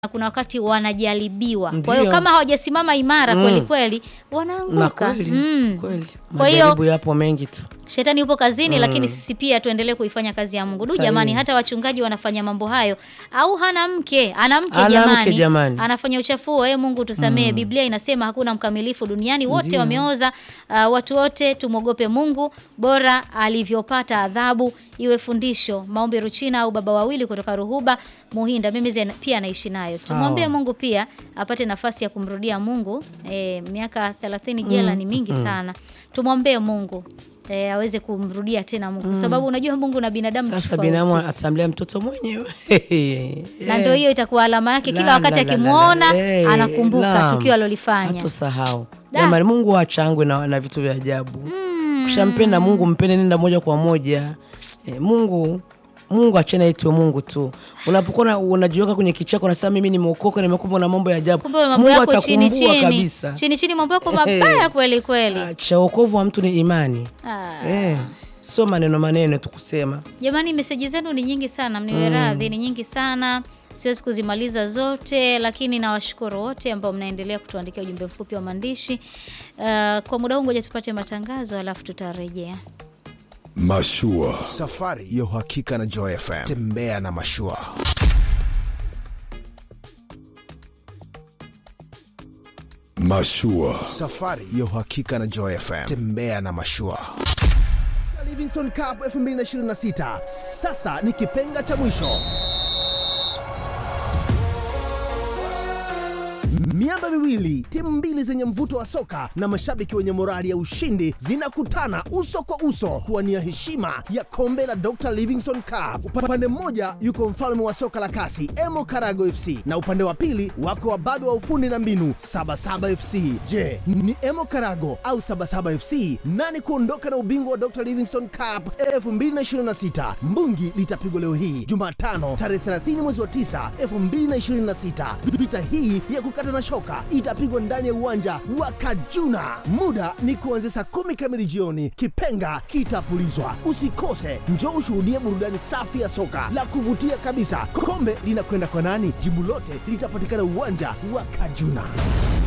na kuna wakati wanajaribiwa. Kwa hiyo Ndio. kama hawajasimama imara Mm. kweli kweli na wanaanguka. kweli Mm. kweli Kwa hiyo majaribu yapo mengi tu Shetani yupo kazini lakini sisi pia tuendelee kuifanya kazi ya Mungu. Du Sahihi. jamani, hata wachungaji wanafanya mambo hayo. Au hana mke, ana mke Ana mke jamani. jamani. Anafanya uchafuo. E Mungu tusamee. Biblia inasema hakuna mkamilifu duniani, wote Ndio. wameoza. Uh, watu wote tumwogope Mungu, bora alivyopata adhabu iwe fundisho. Maombi Ruchina au baba wawili kutoka Ruhuba Muhinda, mimi zena- pia naishi nayo. Tumwombee Mungu pia apate nafasi ya kumrudia Mungu. E, miaka 30 jela ni mingi sana. Tumwombee Mungu e, aweze kumrudia tena Mungu kwa sababu unajua Mungu na binadamu ni sasa tofauti. binamu atamlea mtoto mwenyewe na ndio hiyo itakuwa alama yake kila La, wakati la, la, la, akimwona la. Eh, anakumbuka naam. tukio alilofanya. Hatusahau Da. jamani, Mungu achangwe na, na vitu vya ajabu. Ukishampenda Mungu mpende, nenda moja kwa moja. Eh, Mungu Mungu achana itwe Mungu tu. Unapokuwa una- unajiweka kwenye kichako unasema mimi nimeokoka, nimekumbwa na mambo ya ajabu, Kumbe mambo Mungu yako chini atakumbua chini kabisa. chini chini, mambo yako mabaya kweli kweli. Ah, Cha wokovu wa mtu ni imani Ah. eh, sio maneno maneno tu kusema. Jamani, meseji zenu ni nyingi sana, mniwe radhi, ni nyingi sana, siwezi kuzimaliza zote, lakini nawashukuru wote ambao mnaendelea kutuandikia ujumbe mfupi wa maandishi. Uh, kwa muda huu ngoja tupate matangazo, alafu tutarejea. Mashua. Safari ya uhakika na Joy FM. Tembea na mashua. Mashua. Safari ya uhakika na Joy FM. Tembea na mashua. Livingston Cup 2026 sasa ni kipenga cha mwisho. Miamba miwili, timu mbili zenye mvuto wa soka na mashabiki wenye morali ya ushindi zinakutana uso kwa uso kuwania heshima ya kombe la Dr. Livingstone Cup. Upande mmoja yuko mfalme wa soka la kasi Emo Karago FC na upande wa pili wako wababe wa ufundi na mbinu Sabasaba FC. Je, ni Emo Karago au Sabasaba FC nani kuondoka na ubingwa wa Dr. Livingstone Cup 2026? Mbungi litapigwa leo hii Jumatano tarehe 30 mwezi wa 9 2026. Vita hii ya kukata na shoka itapigwa ndani ya uwanja wa Kajuna. Muda ni kuanzia saa kumi kamili jioni. Kipenga kitapulizwa. Usikose, njoo ushuhudie burudani safi ya soka la kuvutia kabisa. Kombe linakwenda kwa nani? Jibu lote litapatikana uwanja wa Kajuna.